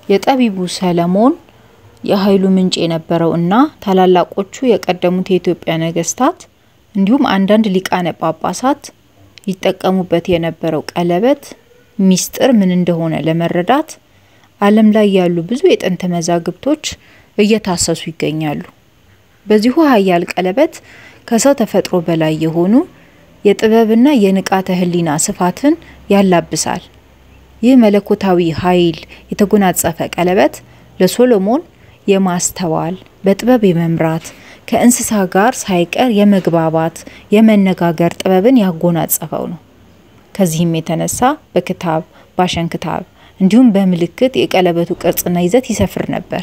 የጠቢቡ ሰለሞን የኃይሉ ምንጭ የነበረው እና ታላላቆቹ የቀደሙት የኢትዮጵያ ነገስታት እንዲሁም አንዳንድ ሊቃነ ጳጳሳት ይጠቀሙበት የነበረው ቀለበት ሚስጥር ምን እንደሆነ ለመረዳት ዓለም ላይ ያሉ ብዙ የጥንት መዛግብቶች እየታሰሱ ይገኛሉ። በዚሁ ኃያል ቀለበት ከሰው ተፈጥሮ በላይ የሆኑ የጥበብና የንቃተ ህሊና ስፋትን ያላብሳል። ይህ መለኮታዊ ኃይል የተጎናጸፈ ቀለበት ለሶሎሞን የማስተዋል በጥበብ የመምራት ከእንስሳ ጋር ሳይቀር የመግባባት የመነጋገር ጥበብን ያጎናጸፈው ነው። ከዚህም የተነሳ በክታብ ባሸንክታብ እንዲሁም በምልክት የቀለበቱ ቅርጽና ይዘት ይሰፍር ነበር።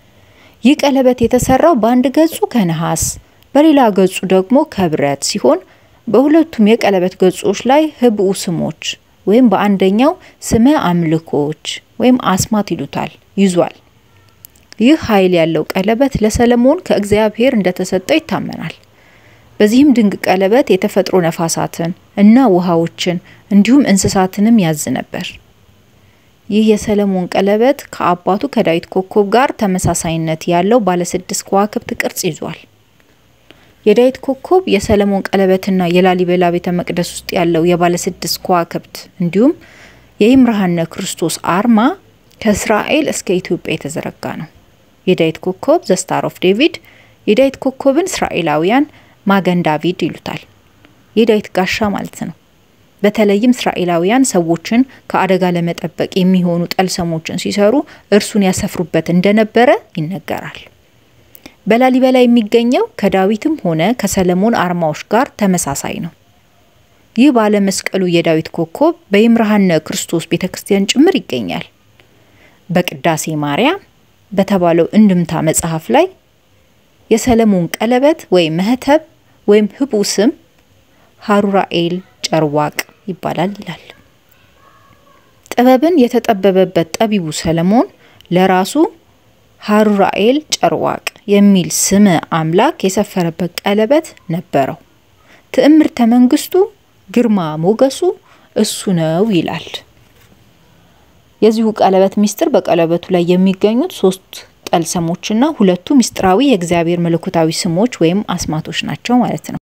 ይህ ቀለበት የተሰራው በአንድ ገጹ ከነሐስ በሌላ ገጹ ደግሞ ከብረት ሲሆን በሁለቱም የቀለበት ገጾች ላይ ህብኡ ስሞች ወይም በአንደኛው ስመ አምልኮች ወይም አስማት ይሉታል ይዟል። ይህ ኃይል ያለው ቀለበት ለሰለሞን ከእግዚአብሔር እንደተሰጠው ይታመናል። በዚህም ድንቅ ቀለበት የተፈጥሮ ነፋሳትን እና ውሃዎችን እንዲሁም እንስሳትንም ያዝ ነበር። ይህ የሰለሞን ቀለበት ከአባቱ ከዳዊት ኮከብ ጋር ተመሳሳይነት ያለው ባለስድስት ከዋክብት ቅርጽ ይዟል። የዳዊት ኮከብ የሰለሞን ቀለበትና የላሊበላ ቤተ መቅደስ ውስጥ ያለው የባለስድስት ከዋክብት እንዲሁም የይምርሃነ ክርስቶስ አርማ ከእስራኤል እስከ ኢትዮጵያ የተዘረጋ ነው። የዳዊት ኮከብ ዘ ስታር ኦፍ ዴቪድ የዳዊት ኮከብን እስራኤላውያን ማገን ዳቪድ ይሉታል። የዳዊት ጋሻ ማለት ነው። በተለይም እስራኤላውያን ሰዎችን ከአደጋ ለመጠበቅ የሚሆኑ ጠልሰሞችን ሲሰሩ እርሱን ያሰፍሩበት እንደነበረ ይነገራል። በላሊበላ የሚገኘው ከዳዊትም ሆነ ከሰለሞን አርማዎች ጋር ተመሳሳይ ነው። ይህ ባለመስቀሉ የዳዊት ኮከብ በይምርሃነ ክርስቶስ ቤተ ክርስቲያን ጭምር ይገኛል። በቅዳሴ ማርያም በተባለው እንድምታ መጽሐፍ ላይ የሰለሞን ቀለበት ወይም መህተብ ወይም ህቡ ስም ሀሩራኤል ጨርዋቅ ይባላል ይላል። ጥበብን የተጠበበበት ጠቢቡ ሰለሞን ለራሱ ሀሩራኤል ጨርዋቅ የሚል ስመ አምላክ የሰፈረበት ቀለበት ነበረው። ትዕምርተ መንግስቱ ግርማ ሞገሱ እሱ ነው ይላል። የዚሁ ቀለበት ሚስጥር በቀለበቱ ላይ የሚገኙት ሶስት ጠልሰሞችና ሁለቱ ሚስጥራዊ የእግዚአብሔር መለኮታዊ ስሞች ወይም አስማቶች ናቸው ማለት ነው።